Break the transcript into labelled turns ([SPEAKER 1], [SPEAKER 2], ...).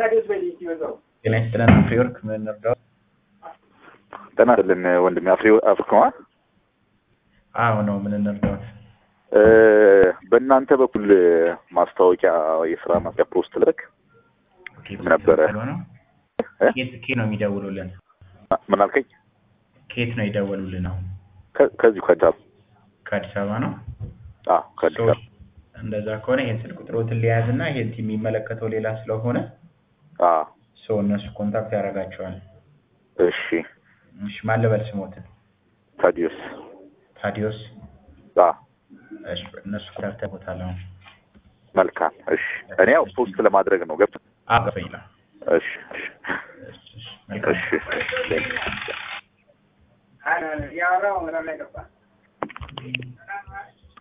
[SPEAKER 1] ጤና ይስጥልን አፍሪወርክ ምን እንርዳው?
[SPEAKER 2] ጤና ይስጥልን ወንድሜ አፍሪ አፍሪካዋ
[SPEAKER 1] አዎ ነው ምን እንርዳው?
[SPEAKER 2] በእናንተ በኩል ማስታወቂያ የስራ ማስታወቂያ ፖስት ልክ ነበረ።
[SPEAKER 1] ነው ኬት ኬት ነው የሚደውሉልን?
[SPEAKER 2] ምን አልከኝ?
[SPEAKER 1] ኬት ነው ይደውሉልን? አሁን
[SPEAKER 2] ከ- ከዚሁ ከአዲስ አበባ
[SPEAKER 1] ከአዲስ አበባ ነው።
[SPEAKER 2] አዎ ከአዲስ
[SPEAKER 1] ሰዎች
[SPEAKER 2] አበባ
[SPEAKER 1] እንደዛ ከሆነ ይሄን ስልክ ቁጥሮትን ሊያዝ እና ይሄን ቲም የሚመለከተው ሌላ ስለሆነ
[SPEAKER 2] አዎ
[SPEAKER 1] ሰው እነሱ ኮንታክት ያደርጋቸዋል።
[SPEAKER 2] እሺ
[SPEAKER 1] እሺ ማን ልበል ስሞትን?
[SPEAKER 2] ታዲዮስ
[SPEAKER 1] ታዲዮስ
[SPEAKER 2] አዎ
[SPEAKER 1] እሺ እነሱ ኮንታክት ያደርጉታል። አሁን
[SPEAKER 2] መልካም እሺ እኔ ያው ፖስት ለማድረግ ነው ገብቶ
[SPEAKER 1] አዎ ገባኝ ይላል።
[SPEAKER 2] እሺ እሺ
[SPEAKER 1] እሺ እሺ መልካም
[SPEAKER 2] እሺ
[SPEAKER 3] ያወራው ምናምን አይገባ